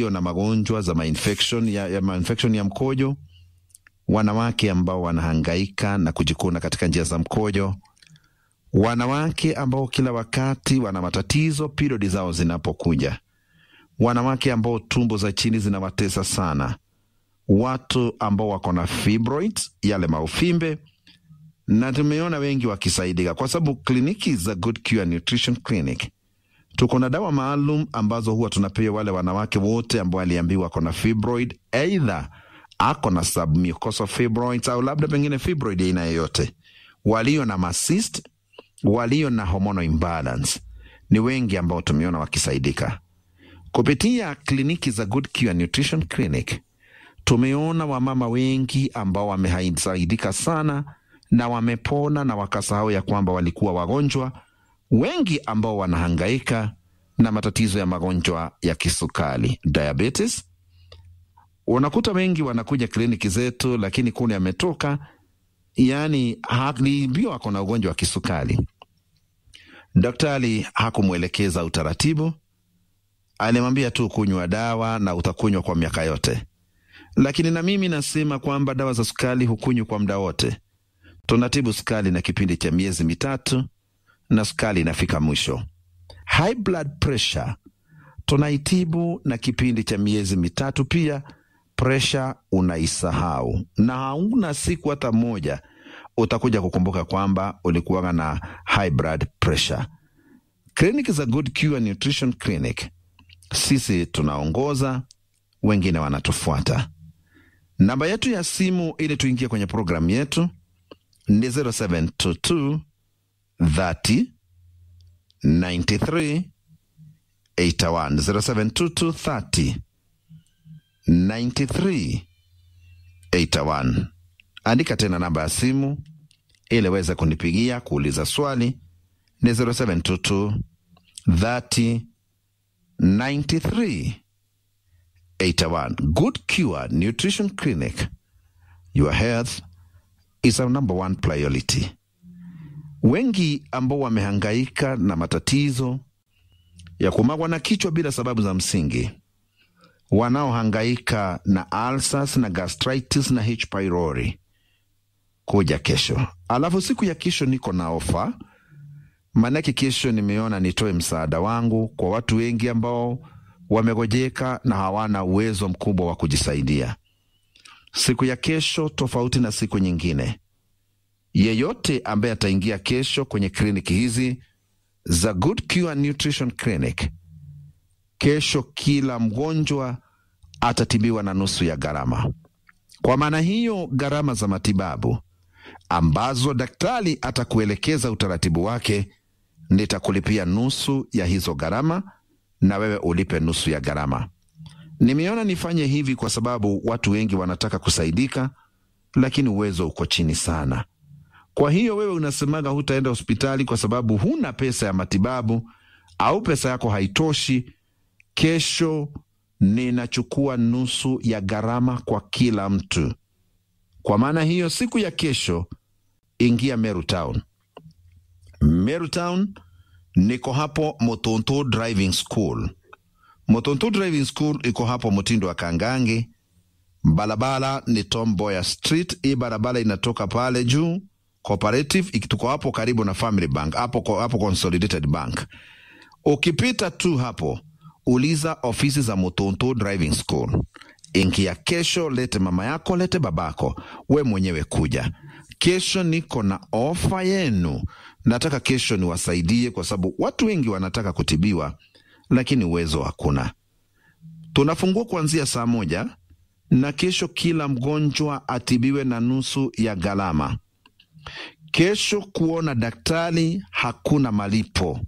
walio na magonjwa za mainfection ya, ya, mainfection ya mkojo, wanawake ambao wanahangaika na kujikuna katika njia za mkojo, wanawake ambao kila wakati wana matatizo periodi zao zinapokuja, wanawake ambao tumbo za chini zinawatesa sana, watu ambao wako na fibroids, yale maufimbe, na tumeona wengi wakisaidika kwa sababu kliniki za Good Cure Nutrition Clinic tuko na dawa maalum ambazo huwa tunapewa wale wanawake wote ambao waliambiwa ako na fibroid, aidha ako na submucosal fibroids au labda pengine fibroid aina yoyote, walio na macyst, walio na hormonal imbalance, ni wengi ambao tumeona wakisaidika kupitia kliniki za Good Cure Nutrition Clinic. Tumeona wamama wengi ambao wamesaidika sana na wamepona na wakasahau ya kwamba walikuwa wagonjwa wengi ambao wanahangaika na matatizo ya magonjwa ya kisukari diabetes. Unakuta wengi wanakuja kliniki zetu, lakini kule ametoka, yani aliambiwa ako na ugonjwa wa kisukari, daktari hakumwelekeza utaratibu, alimwambia tu kunywa dawa na utakunywa kwa miaka yote. Lakini na mimi nasema kwamba dawa za sukari hukunywa kwa muda wote. Tunatibu sukari na kipindi cha miezi mitatu na sukari inafika mwisho. High blood pressure tunaitibu na kipindi cha miezi mitatu pia, presha unaisahau na hauna siku hata moja utakuja kukumbuka kwamba ulikuwa na high blood pressure. Kliniki za Good Cure Nutrition Clinic, sisi tunaongoza, wengine wanatufuata. Namba yetu ya simu ili tuingie kwenye programu yetu ni 0722 30 93 81 0722 30 93 81. Andika tena namba ya simu ili weze kunipigia kuuliza swali ni 0722 30 93 81. Good Cure Nutrition Clinic. Your health is our number one priority. Wengi ambao wamehangaika na matatizo ya kumagwa na kichwa bila sababu za msingi, wanaohangaika na ulcers na gastritis na H pylori, kuja kesho. Alafu siku ya kesho niko na ofa, maanake kesho nimeona nitoe msaada wangu kwa watu wengi ambao wamegojeka na hawana uwezo mkubwa wa kujisaidia. Siku ya kesho tofauti na siku nyingine yeyote ambaye ataingia kesho kwenye kliniki hizi za Good Cure Nutrition Clinic, kesho kila mgonjwa atatibiwa na nusu ya gharama. Kwa maana hiyo, gharama za matibabu ambazo daktari atakuelekeza utaratibu wake, nitakulipia nusu ya hizo gharama na wewe ulipe nusu ya gharama. Nimeona nifanye hivi kwa sababu watu wengi wanataka kusaidika, lakini uwezo uko chini sana. Kwa hiyo wewe unasemaga hutaenda hospitali kwa sababu huna pesa ya matibabu au pesa yako haitoshi. Kesho ninachukua nusu ya gharama kwa kila mtu. Kwa maana hiyo, siku ya kesho ingia Meru Town. Meru Town niko hapo Motonto Driving School. Motonto Driving School iko hapo Mtindo wa Kangangi. Barabara ni Tom Mboya Street. Hii barabara inatoka pale juu Cooperative ikituko hapo karibu na Family Bank hapo, hapo Consolidated Bank. Ukipita tu hapo, uliza ofisi za Motonto Driving School. Ingia kesho, lete mama yako, lete babako, we mwenyewe kuja kesho. Niko na ofa yenu, nataka kesho niwasaidie, kwa sababu watu wengi wanataka kutibiwa, lakini uwezo hakuna. Tunafungua kuanzia saa moja na kesho kila mgonjwa atibiwe na nusu ya gharama. Kesho kuona daktari hakuna malipo,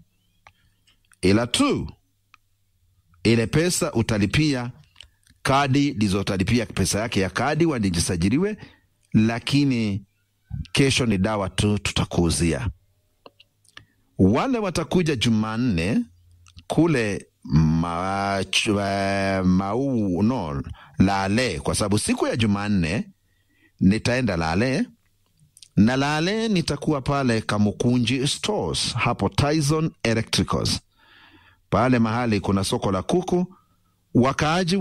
ila tu ile pesa utalipia kadi lizotalipia pesa yake ya kadi wadijisajiliwe, lakini kesho ni dawa tu tutakuuzia. Wale watakuja Jumanne kule ma, uh, mau no Lale, kwa sababu siku ya Jumanne nitaenda Lale na Lale nitakuwa pale Kamukunji Stores hapo Tyson Electricals, pale mahali kuna soko la kuku wakaaji